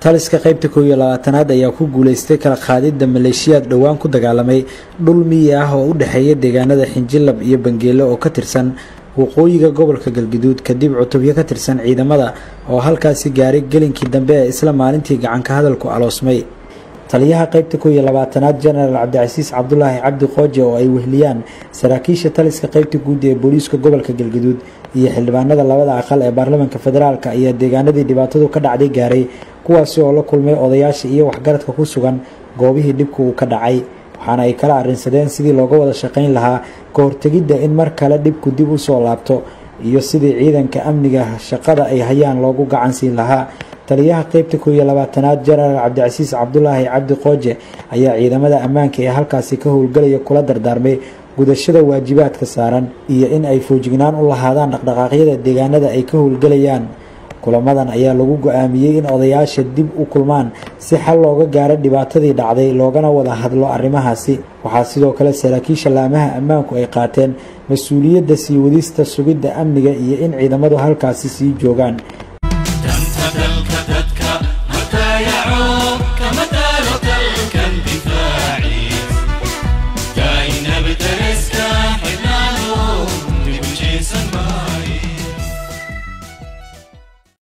taliska qaybta koow iyo labaatanaad ayaa ku guuleystay kala qaadidda maleeshiyaad dhowaan ku dagaalamay dhul miyi ah oo u dhexeeya deegaanada xinjilab iyo bangeelo oo ka tirsan waqooyiga gobolka galguduud kadib cutubyo ka tirsan ciidamada oo halkaasi gaaray gelinkii dambe ee isla maalintii gacanka hadalku aloosmay taliyaha qaybta koow iyo labaatanaad jenaraal cabdicasiis cabdulaahi cabdi qooje oo ay wehliyaan saraakiisha taliska qaybta guud ee booliiska gobolka galguduud iyo xildhibaanada labada aqal ee baarlamaanka federaalk ayaa deegaanadii dhibaatadu ka dhacday gaaray kuwaasi oo la kulmay odayaasha iyo waxgaradka ku sugan goobihii dhibku uu ka dhacay waxaana ay kala arrinsadeen sidii looga wada shaqayn lahaa ka hortegidda in mar kale dhibku dib u soo laabto iyo sidii ciidanka amniga shaqada ay hayaan loogu gacan siin lahaa taliyaha qaybta koow iyo labaatanaad jenaraal cabdicasiis cabdulaahi cabdi qooje ayaa ciidamada ammaanka ee halkaasi ka howlgelaya kula dardaarmay gudashada waajibaadka saaran iyo in ay foojignaan u lahaadaan dhaqdhaqaaqyada deegaanada ay ka howlgelayaan kulamadan ayaa lagu go-aamiyey in odayaasha dib u kulmaan si xal looga gaaro dhibaatadii dhacday loogana wada hadlo arrimahaasi waxaa sidoo kale saraakiisha laamaha ammaanku ay qaateen mas-uuliyadda sii wadista sugidda amniga iyo in ciidamadu halkaasi sii joogaan